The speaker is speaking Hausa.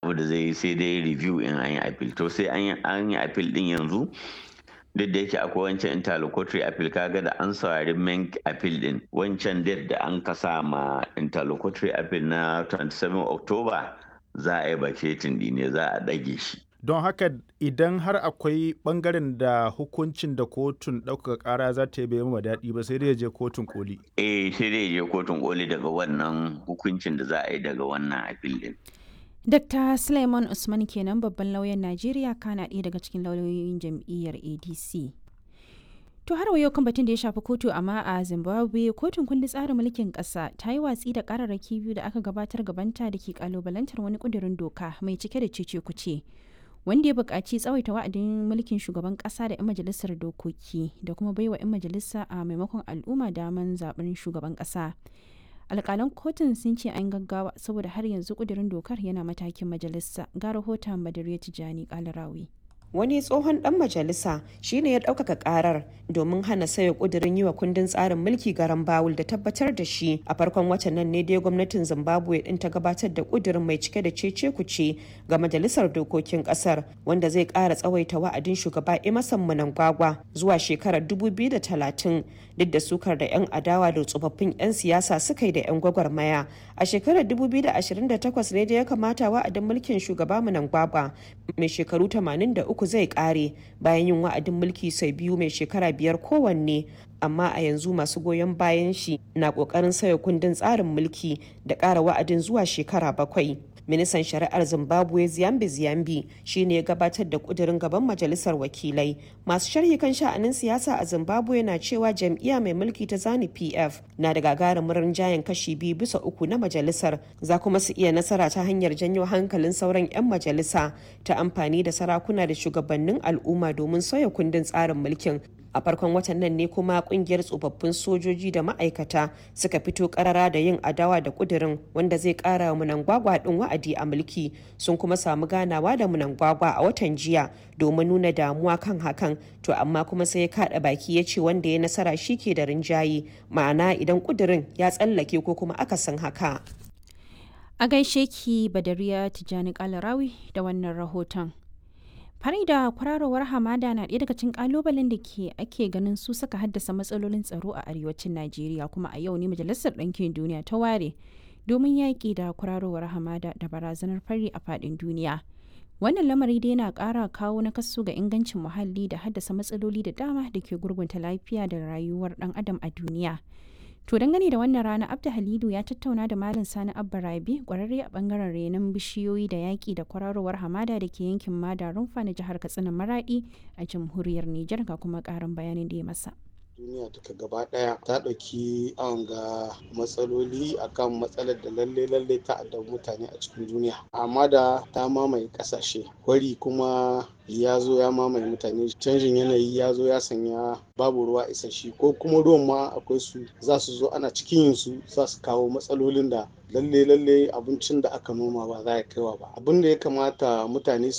abu da zai yi sai dai review in an yi appeal to sai an yi appeal din yanzu duk da yake akwai wancan interlocutory appeal kaga da an saurari main appeal din wancan date da an kasa ma interlocutory appeal na 27 october za a yi vacating ne za a ɗage shi don haka idan har akwai bangaren da hukuncin da kotun ɗaukaka ƙara za ta yi bai ma daɗi ba sai dai je kotun koli eh sai dai je kotun koli daga wannan hukuncin da za a yi daga wannan appeal din Dr. Suleiman Usman kenan babban lauyan Najeriya kana ɗaya daga cikin lauyoyin jam'iyyar ADC. To har yau kan batun da ya shafi kotu amma a Zimbabwe kotun kundin tsarin mulkin ƙasa ta yi watsi da ƙararraki biyu da aka gabatar gabanta da ke ƙalubalantar wani ƙudurin doka mai cike da cece kuce. Wanda ya buƙaci tsawaita wa'adin mulkin shugaban ƙasa da 'yan majalisar dokoki da kuma baiwa 'yan majalisa a maimakon al'umma daman zaɓen shugaban ƙasa. alƙalan kotun sun ce an gaggawa saboda har yanzu ƙudurin dokar yana matakin majalisa ga rahoton badariya tijjani ƙalarawi. wani tsohon dan majalisa shine ya ɗaukaka karar domin hana sayo kudirin yi wa kundin tsarin mulki garan bawul da tabbatar da shi a farkon watan nan ne dai gwamnatin zimbabwe din ta gabatar da kudirin mai cike da cece kuce ga majalisar dokokin kasar wanda zai ƙara tsawaita wa'adin shugaba emerson mnangagwa zuwa shekarar 2030 duk da sukar da 'yan adawa da tsofaffin 'yan siyasa suka yi da 'yan gwagwarmaya a shekarar 2028 ne da ya kamata wa'adin mulkin shugaba mnangagwa mai shekaru 83 uku zai kare bayan yin wa'adin mulki sau biyu mai shekara biyar kowanne amma a yanzu masu goyon bayan shi na kokarin sauya kundin tsarin mulki da ƙara wa'adin zuwa shekara bakwai ministan shari'ar zimbabwe ziyambi ziyambi shine ya gabatar da kudirin gaban majalisar wakilai masu sharhi kan sha'anin siyasa a zimbabwe na cewa jam'iyya mai mulki ta zani pf na da gagarumin rinjayen kashi biyu bisa uku na majalisar za kuma su iya nasara ta hanyar janyo hankalin sauran 'yan majalisa ta amfani da sarakuna da shugabannin al'umma domin sauya kundin tsarin mulkin a farkon watan nan ne kuma kungiyar tsofaffin sojoji da ma'aikata suka fito karara da yin adawa da kudirin wanda zai kara wa munangwagwa din wa'adi a mulki sun kuma samu ganawa da munangwagwa a watan jiya domin nuna damuwa kan hakan to amma kuma sai ya kada baki ya ce wanda ya nasara shi ke da rinjaye ma'ana idan kudirin ya tsallake ko kuma akasin haka a gaishe ki badariya tijjani kalarawi da wannan rahoton fari da kwararowar hamada na ɗaya daga cikin kalubalen da ke ake ganin su suka haddasa matsalolin tsaro a arewacin najeriya kuma a yau ne majalisar ɗinkin duniya ta ware domin yaƙi da kwararowar hamada da barazanar fari a faɗin duniya wannan lamari dai na ƙara kawo nakasu ga ingancin muhalli da haddasa matsaloli da dama da ke gurgunta lafiya da rayuwar ɗan adam a duniya To dangane da wannan rana Abda Halidu ya tattauna da Malam Sani Abba Rabi kwararre a bangaren renon bishiyoyi da yaƙi da kwararowar hamada da ke yankin Mada Rumfa na jihar Katsina Maradi a jamhuriyar Nijar ga kuma ƙarin bayanin da ya masa. duniya duka gaba daya ta ɗauki an ga matsaloli akan matsalar da lalle lalle ta addabi mutane a cikin duniya amma da ta mamaye ƙasashe wari kuma ya zo ya mamaye mutane canjin yanayi ya zo ya sanya babu ruwa isasshe ko kuma ruwan ma akwai su za su zo ana cikin yin su za su kawo matsalolin da lalle lalle abincin da aka noma ba za ya kaiwa ba abin da ya kamata mutane